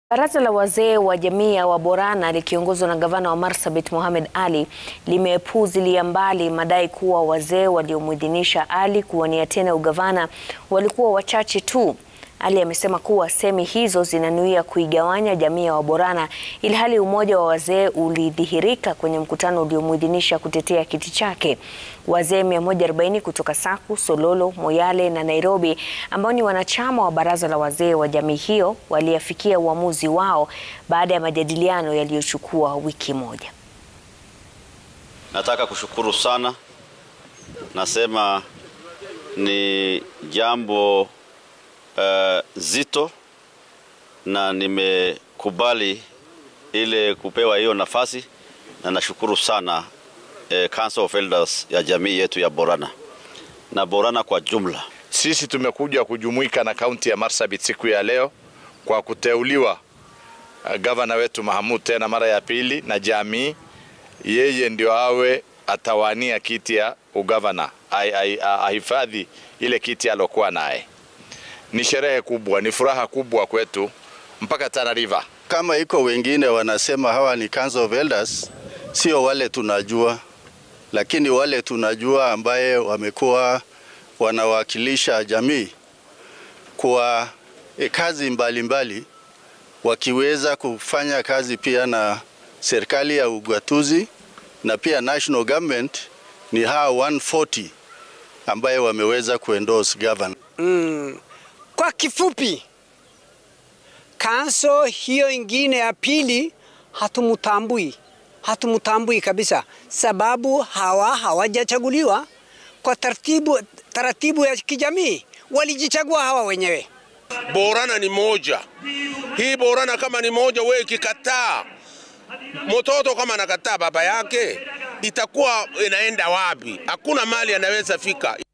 Baraza la wazee wa jamii ya Waborana likiongozwa na gavana wa Marsabit Mohamed Ali limepuuzilia mbali madai kuwa wazee waliomwidhinisha Ali kuwania tena ugavana walikuwa wachache tu. Ali amesema kuwa semi hizo zinanuia kuigawanya jamii ya Waborana ilhali umoja wa wazee ulidhihirika kwenye mkutano uliomwidhinisha kutetea kiti chake. Wazee 140 kutoka Saku, Sololo, Moyale na Nairobi ambao ni wanachama wa baraza la wazee wa jamii hiyo waliafikia uamuzi wao baada ya majadiliano yaliyochukua wiki moja. Nataka kushukuru sana, nasema ni jambo Uh, zito na nimekubali ile kupewa hiyo nafasi na nashukuru sana uh, Council of Elders ya jamii yetu ya Borana na Borana kwa jumla. Sisi tumekuja kujumuika na kaunti ya Marsabit siku ya leo kwa kuteuliwa uh, gavana wetu Mahamud tena mara ya pili na jamii, yeye ndio awe atawania kiti ya ugavana, ahifadhi ile kiti alokuwa naye. Ni sherehe kubwa, ni furaha kubwa kwetu mpaka Tana River. Kama iko wengine wanasema hawa ni Council of Elders, sio wale tunajua, lakini wale tunajua ambaye wamekuwa wanawakilisha jamii kwa e, kazi mbalimbali mbali, wakiweza kufanya kazi pia na serikali ya ugatuzi na pia national government, ni hawa 140 ambaye wameweza kuendorse governor. Mm. Kwa kifupi, kanso hiyo ingine ya pili hatumutambui, hatumutambui kabisa, sababu hawa hawajachaguliwa kwa taratibu, taratibu ya kijamii, walijichagua hawa wenyewe. Borana ni moja, hii Borana kama ni moja, wewe ikikataa mtoto kama anakataa baba yake, itakuwa inaenda wapi? Hakuna mali anaweza fika.